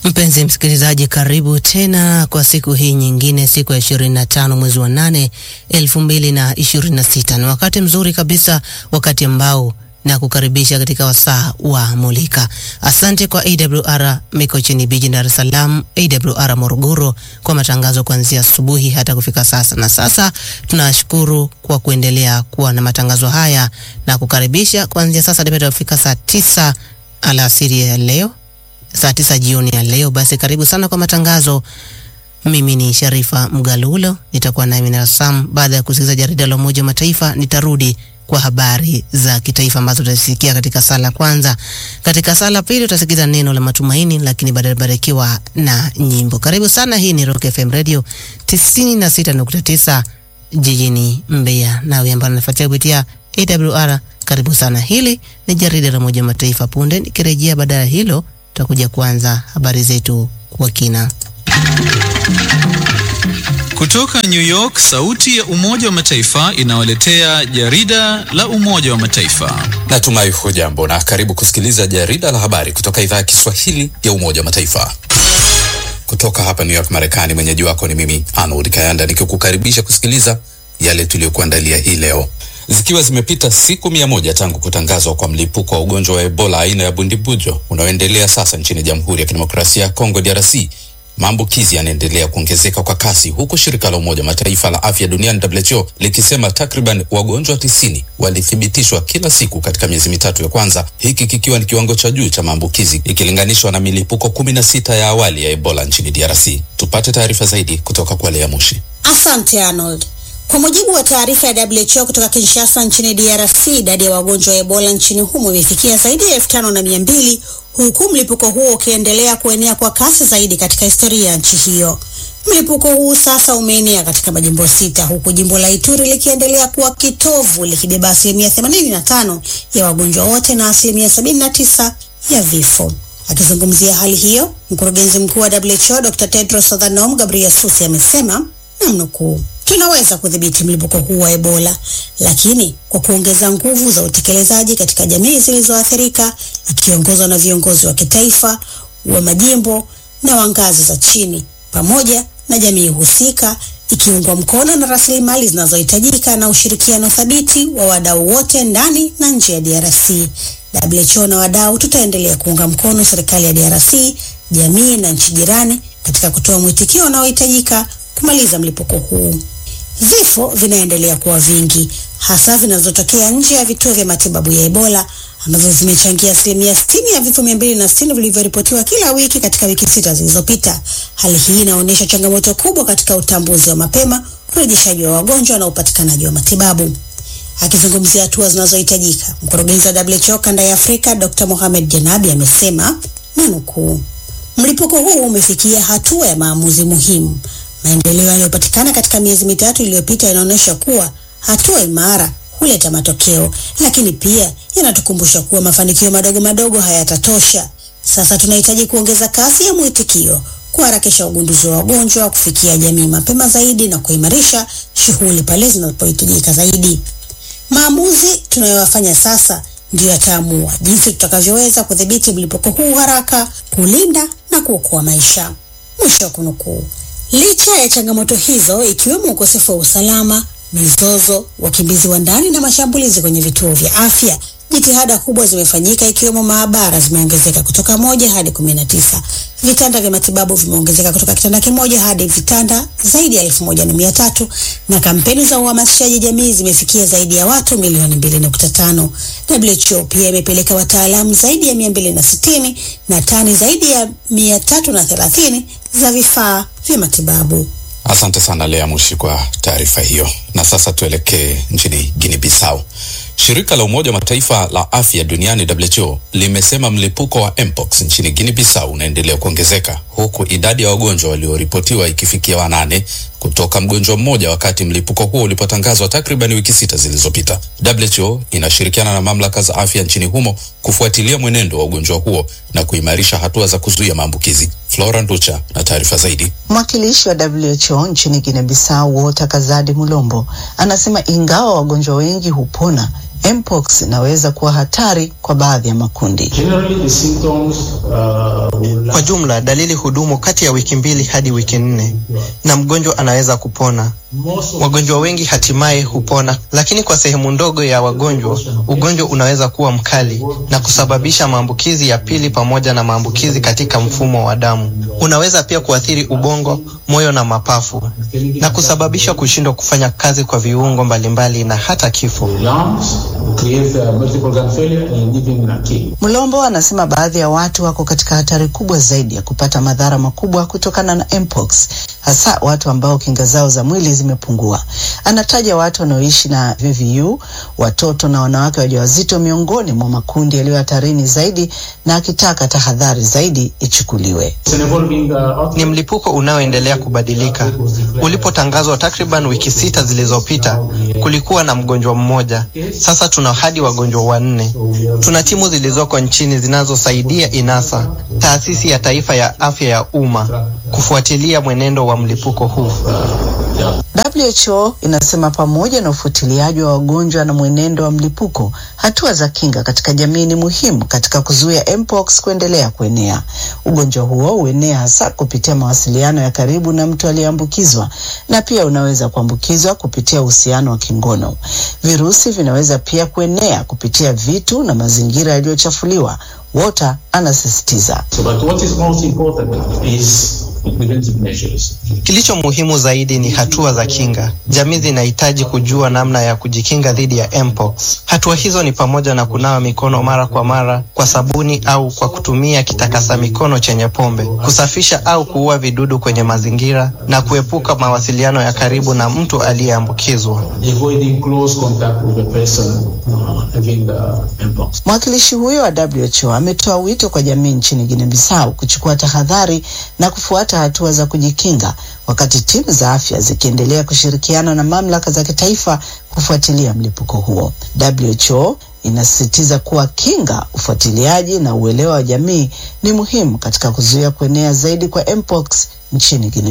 Mpenzi msikilizaji, karibu tena kwa siku hii nyingine, siku ya 25 mwezi wa 8 2026. Ni wakati mzuri kabisa, wakati ambao na kukaribisha katika wasaa wa Mulika. Asante kwa AWR Mikocheni Beach, Dar es Salaam, AWR Morogoro kwa matangazo kuanzia asubuhi hata kufika sasa. Na sasa tunashukuru kwa kuendelea kuwa na matangazo haya na kukaribisha kuanzia sasa hadi kufika saa tisa alasiri ya leo, saa tisa jioni ya leo. Basi karibu sana kwa matangazo. Mimi ni Sharifa Mgalulo, nitakuwa na Amina Sam. Baada ya kusikiliza jarida la Umoja wa Mataifa, nitarudi kwa habari za kitaifa ambazo tutasikia katika sala kwanza. Katika sala pili utasikiza neno la matumaini, lakini baadaye barikiwa na nyimbo. Karibu sana. Hii ni Rock FM Radio 96.9 jijini Mbeya, nawe ambaye unafuatia kupitia AWR, karibu sana. Hili ni jarida la Umoja wa Mataifa. Punde nikirejea baada ya hilo, tutakuja kuanza habari zetu kwa kina. Kutoka New York, sauti ya Umoja wa Mataifa inawaletea jarida la Umoja wa Mataifa. Natumai hujambo na karibu kusikiliza jarida la habari kutoka idhaa ya Kiswahili ya Umoja wa Mataifa. Kutoka hapa New York, Marekani, mwenyeji wako ni mimi Arnold Kayanda nikikukaribisha kusikiliza yale tuliyokuandalia hii leo. Zikiwa zimepita siku mia moja tangu kutangazwa kwa mlipuko wa ugonjwa wa Ebola aina ya bundibujo unaoendelea sasa nchini Jamhuri ya Kidemokrasia ya Kongo DRC, maambukizi yanaendelea kuongezeka kwa kasi huku shirika la Umoja Mataifa la afya duniani WHO likisema takriban wagonjwa tisini walithibitishwa kila siku katika miezi mitatu ya kwanza, hiki kikiwa ni kiwango cha juu cha maambukizi ikilinganishwa na milipuko kumi na sita ya awali ya Ebola nchini DRC. Tupate taarifa zaidi kutoka kwa Lea Mushi. Asante Arnold. Kwa mujibu wa taarifa ya WHO kutoka Kinshasa nchini DRC, idadi ya wagonjwa wa Ebola nchini humo imefikia zaidi ya elfu tano na mia mbili huku mlipuko huo ukiendelea kuenea kwa kasi zaidi katika historia ya nchi hiyo. Mlipuko huu sasa umeenea katika majimbo sita huku jimbo la Ituri likiendelea kuwa kitovu likibeba asilimia 85 ya wagonjwa wote na asilimia 79 ya vifo. Akizungumzia hali hiyo, mkurugenzi mkuu wa WHO Dr. Tedros Adhanom Ghebreyesus amesema namnukuu, tunaweza kudhibiti mlipuko huu wa Ebola, lakini kwa kuongeza nguvu za utekelezaji katika jamii zilizoathirika, ikiongozwa na viongozi wa kitaifa, wa majimbo na wa ngazi za chini, pamoja na jamii husika, ikiungwa mkono na rasilimali zinazohitajika na ushirikiano thabiti wa wadau wote ndani na nje ya DRC. WHO na wadau tutaendelea kuunga mkono serikali ya DRC, jamii na nchi jirani katika kutoa mwitikio unaohitajika kumaliza mlipuko huu. Vifo vinaendelea kuwa vingi, hasa vinazotokea nje ya vituo vya matibabu ya Ebola ambavyo vimechangia asilimia sitini ya vifo mia mbili na sitini vilivyoripotiwa kila wiki katika wiki sita zilizopita. Hali hii inaonyesha changamoto kubwa katika utambuzi wa mapema, urejeshaji wa wagonjwa na upatikanaji wa matibabu. Akizungumzia hatua zinazohitajika, mkurugenzi wa WHO kanda ya Afrika Dr. Mohamed Janabi amesema nanukuu, mlipuko huu umefikia hatua ya maamuzi muhimu. Maendeleo yaliyopatikana katika miezi mitatu iliyopita yanaonyesha kuwa hatua imara huleta matokeo, lakini pia yanatukumbusha kuwa mafanikio madogo madogo hayatatosha. Sasa tunahitaji kuongeza kasi ya mwitikio, kuharakisha ugunduzi wa wagonjwa, kufikia jamii mapema zaidi na kuimarisha shughuli pale zinapohitajika zaidi. Maamuzi tunayoyafanya sasa ndiyo yataamua jinsi tutakavyoweza kudhibiti mlipuko huu haraka, kulinda na kuokoa maisha. Mwisho wa kunukuu. Licha ya changamoto hizo ikiwemo ukosefu wa usalama, mizozo, wakimbizi wa ndani na mashambulizi kwenye vituo vya afya, jitihada kubwa zimefanyika ikiwemo maabara zimeongezeka kutoka moja hadi kumi na tisa. Vitanda vya matibabu vimeongezeka kutoka kitanda kimoja hadi vitanda zaidi ya elfu moja na mia tatu na kampeni za uhamasishaji jamii zimefikia zaidi ya watu milioni mbili nukta tano. WHO pia imepeleka wataalamu zaidi ya mia mbili na sitini na tani zaidi ya mia tatu na thelathini za vifaa vya matibabu. Asante sana Lea Mushi kwa taarifa hiyo. Na sasa tuelekee nchini Guinea Bissau. Shirika la Umoja wa Mataifa la afya duniani WHO limesema mlipuko wa mpox nchini Guinea Bissau unaendelea kuongezeka huku idadi ya wagonjwa walioripotiwa ikifikia wanane kutoka mgonjwa mmoja wakati mlipuko huo ulipotangazwa takriban wiki sita zilizopita. WHO inashirikiana na mamlaka za afya nchini humo kufuatilia mwenendo wa ugonjwa huo na kuimarisha hatua za kuzuia maambukizi. Flora Nducha na taarifa zaidi. Mwakilishi wa WHO nchini Guinea Bissau Walter Kazadi Mulombo anasema ingawa wagonjwa wengi hupona, mpox inaweza kuwa hatari kwa baadhi ya makundi. Kwa jumla, dalili hudumu kati ya wiki mbili hadi wiki nne na mgonjwa anaweza kupona. Wagonjwa wengi hatimaye hupona, lakini kwa sehemu ndogo ya wagonjwa, ugonjwa unaweza kuwa mkali na kusababisha maambukizi ya pili pamoja na maambukizi katika mfumo wa damu. Unaweza pia kuathiri ubongo, moyo na mapafu na kusababisha kushindwa kufanya kazi kwa viungo mbalimbali na hata kifo. Mlombo anasema baadhi ya watu wako katika hatari kubwa zaidi ya kupata madhara makubwa kutokana na mpox, hasa watu ambao kinga zao za mwili zimepungua. Anataja watu wanaoishi na VVU, watoto na wanawake wajawazito miongoni mwa makundi yaliyo hatarini zaidi, na akitaka tahadhari zaidi ichukuliwe. Ni mlipuko unaoendelea kubadilika. Ulipotangazwa takriban wiki sita zilizopita, kulikuwa na mgonjwa mmoja. Sasa tuna hadi wagonjwa wanne. Tuna timu zilizoko nchini zinazosaidia INASA, taasisi ya taifa ya afya ya umma, kufuatilia mwenendo wa mlipuko huu. WHO inasema pamoja na ufuatiliaji wa wagonjwa na mwenendo wa mlipuko, hatua za kinga katika jamii ni muhimu katika kuzuia mpox kuendelea kuenea. Ugonjwa huo huenea hasa kupitia mawasiliano ya karibu na mtu aliyeambukizwa, na pia unaweza kuambukizwa kupitia uhusiano wa kingono. Virusi vinaweza pia kuenea kupitia vitu na mazingira yaliyochafuliwa. Walter anasisitiza. Kilicho muhimu zaidi ni hatua za kinga. Jamii zinahitaji kujua namna ya kujikinga dhidi ya mpox. Hatua hizo ni pamoja na kunawa mikono mara kwa mara kwa sabuni au kwa kutumia kitakasa mikono chenye pombe, kusafisha au kuua vidudu kwenye mazingira na kuepuka mawasiliano ya karibu na mtu aliyeambukizwa. Mwakilishi huyo wa WHO ametoa wito kwa jamii nchini Guinea Bissau kuchukua tahadhari na kufuata hatua za kujikinga wakati timu za afya zikiendelea kushirikiana na mamlaka za kitaifa kufuatilia mlipuko huo. WHO inasisitiza kuwa kinga, ufuatiliaji na uelewa wa jamii ni muhimu katika kuzuia kuenea zaidi kwa mpox nchini Guinea.